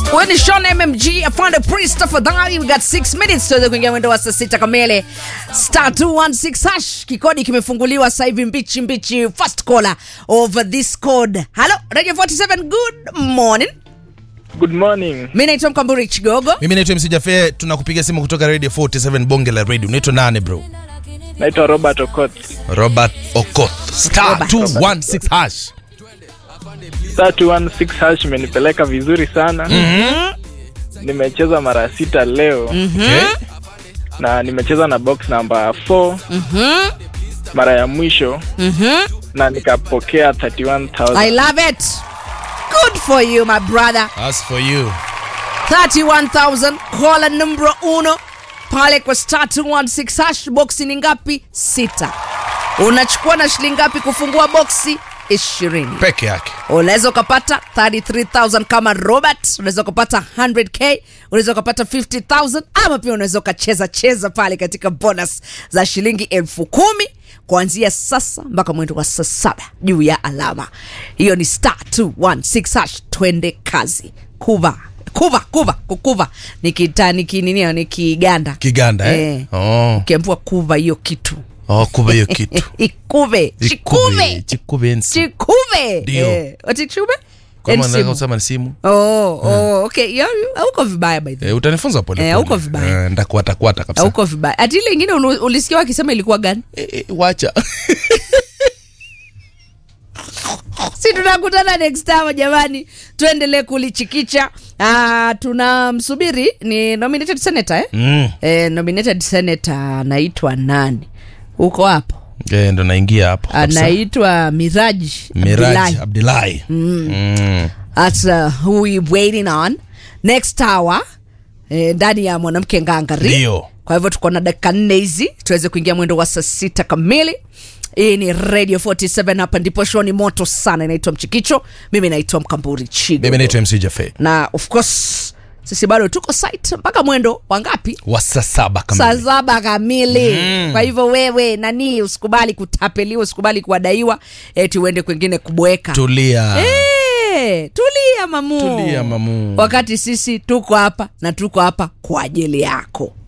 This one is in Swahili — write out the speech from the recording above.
Huyu ni Sean MMG afande priest tafadhali. We got 6 minutes tuweze kuingia mwendo wa saa sita kamili. Star 216 hash kikodi kimefunguliwa sasa hivi mbichi mbichi. First caller over this code. Hello Radio 47 good morning. Good morning. Mimi naitwa Mkamburi Chigogo. mimi naitwa MC Jafe tunakupiga simu kutoka radio 47 bonge la radio unaitwa nani bro Naitwa Robert Okot. robert okoth star Robert. 216 hash Star 216 hash imenipeleka vizuri sana. Nimecheza mara sita leo okay. na nimecheza na box number 4 mara ya mwisho na nikapokea 31000. I love it. Good for you my brother. As for you 31000 caller numero uno pale kwa star 216 hash boksi ni ngapi sita unachukua na shilingi ngapi kufungua boksi ishirini peke yake unaweza ukapata 33000 kama robert unaweza ukapata 100k unaweza ukapata 50000 ama pia unaweza ukacheza cheza pale katika bonus za shilingi elfu kumi kuanzia sasa mpaka mwendo wa saa saba juu ya alama hiyo ni star 216 hash twende kazi kuva kuva kuva kukuva nikita nikininio nikiganda kiganda eh? Eh. oh. ukiambua kuva hiyo kitu oh, kuba hiyo kitu ikuve chikuve chikuve nsi chikuve Ndio. Eh, ati chikuve kama Yaani nataka simu. kusema ni simu Oh, oh, okay. Ya- ya- hauko vibaya by the way. eh, utanifunza pole Eh, pole. hauko vibaya. eh, ndakuatakuata kabisa Hauko vibaya. Ati ile ingine ulu- ulisikia wakisema ilikuwa gani? eh, eh, wacha Si tunakutana next time jamani. Tuendelee kulichikicha. Ah, tunamsubiri ni nominated senator eh? mm. Eh, nominated senator anaitwa nani? Uko hapo? eh, ndo naingia hapo kabisa. Anaitwa Miraji Miraj Abdullahi. Abdullahi mm. That's uh, who we waiting on next hour eh, ndani ya mwanamke ngangari Ndio. kwa hivyo tuko na dakika nne hizi tuweze kuingia mwendo wa saa sita kamili hii ni radio 47 hapa ndipo show ni moto sana inaitwa mchikicho mimi naitwa mkamburi chigo mimi naitwa MC Jafe na of course sisi bado tuko site mpaka mwendo wangapi wa saa saba saa kamili saba kamili mm. kwa hivyo wewe nani usikubali kutapeliwa usikubali kuadaiwa eti uende kwengine kubweka tulia Eh, tulia mamu Tulia, mamu. wakati sisi tuko hapa na tuko hapa kwa ajili yako